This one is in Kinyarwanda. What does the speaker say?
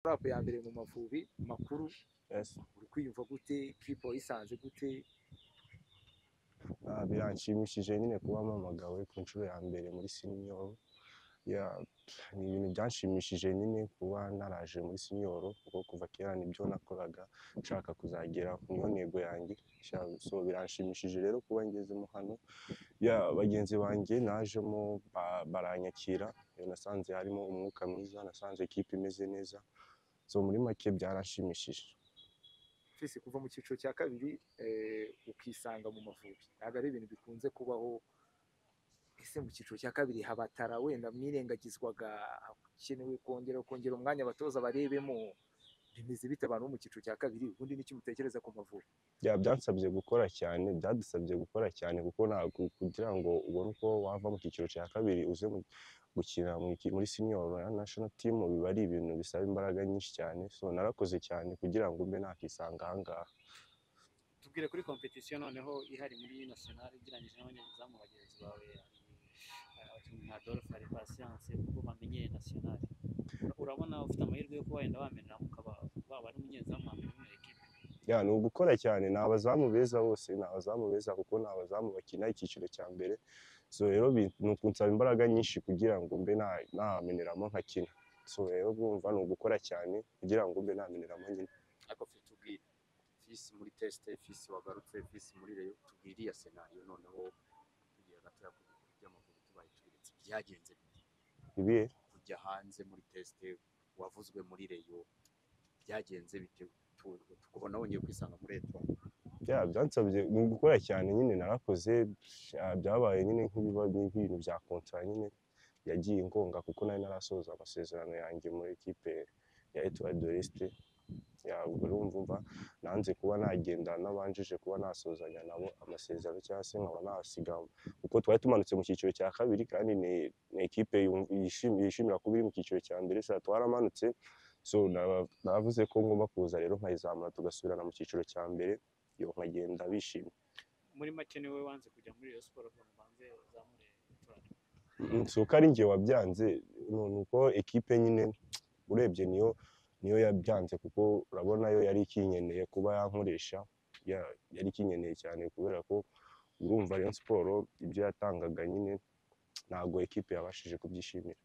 rapu ya mbere mu mavubi makuru Yes. uri kwiyumva gute kipo yisanze gute Ah, biranshimishije nyine kuba mpamagawe ku nshuro ya mbere muri sinioro Yeah, ni ibintu byanshimishije nyine kuba naraje muri sinioro kuko kuva kera nibyo nakoraga nshaka kuzagera niyo ntego yanjye Sha- so biranshimishije rero kuba ngezemo hano Yeah, bagenzi banjye najemo ba- baranyakira Eh, nasanze harimo umwuka mwiza nasanze ekipa imeze neza so muri make byaranshimishije twese kuva mu cyiciro cya kabiri eh, ukisanga mu mavubi ntabwo ari ibintu bikunze kubaho ese mu cyiciro cya kabiri habatara wenda mwirengagizwaga hakenewe kongera kongera umwanya abatoza barebemo bimeze bite abantu bo mu cyiciro cya kabiri ubundi n'icyo mutekereza ku mavubi Ya, byansabye gukora cyane byadusabye gukora cyane kuko ntabwo kugira ngo ubone uko wava mu cyiciro cya kabiri uze mu- gukina mu iki- muri senior ya national team biba ari ibintu bisaba imbaraga nyinshi cyane so narakoze cyane kugira ngo mbe nakisanga ahangaha tubwire kuri competition noneho ihari muri national ugereranyije n'abanyezamu bagenzi bawe eh, abakinnyi nka Adolphe ari Patience kuko bamenyeye national urabona ufite amahirwe yo kuba wenda wamenera ukaba waba ari umunyezamu wamenera muri ekipe ya ni ugukora cyane ni abazamu beza bose ni abazamu beza kuko ni abazamu bakina icyiciro cya mbere so rero bi- ni ukunsaba imbaraga nyinshi kugira ngo mbe na- nameneramo nkakina so rero bwumva ni ugukora cyane kugira ngo mbe nameneramo nyine ariko fisi tubwire fisi muri tesite fisi wagarutse fisi muri reyo tubwire iya senayo noneho tugiye hagati y'amaguru tubaye tubiritse byagenze bite? ibihe kujya hanze muri tesite wavuzwe muri reyo byagenze bite Tu- tukubona wongeye kwisanga muri etwa bya byansabye ni gukora cyane nyine narakoze ah, byabaye nyine nk'ibiba nk'ibintu bya kontara nyine yagiye ingonga kuko nari narasoza amasezerano yanjye muri ekipe ya Etoile de l'Est Ya, ubwo urumva umva nanze kuba nagenda nabanjije kuba nasozanya nabo amasezerano cyangwa se nkaba nahasiga kuko twari tumanutse mu cyiciro cya kabiri kandi ni ni ekipe yum- yishim- yishimira kuba iri mu cyiciro cya mbere sa twaramanutse so naba- navuze ko ngomba kuza rero nkayizamura tugasubirana mu cyiciro cya mbere yo nkagenda bishimye muri make niwe wanze kujya muri Rayon Sport kugira ngo ubanze uzamure turane Mm, si uko ari njye wabyanze ni ni uko ekipe nyine urebye niyo niyo yabyanze kuko urabona yo yari ikinkeneye kuba yankoresha ya- yari ikinkeneye cyane kubera ko urumva Rayon Sport ibyo yatangaga nyine ntabwo ekipe yabashije kubyishimira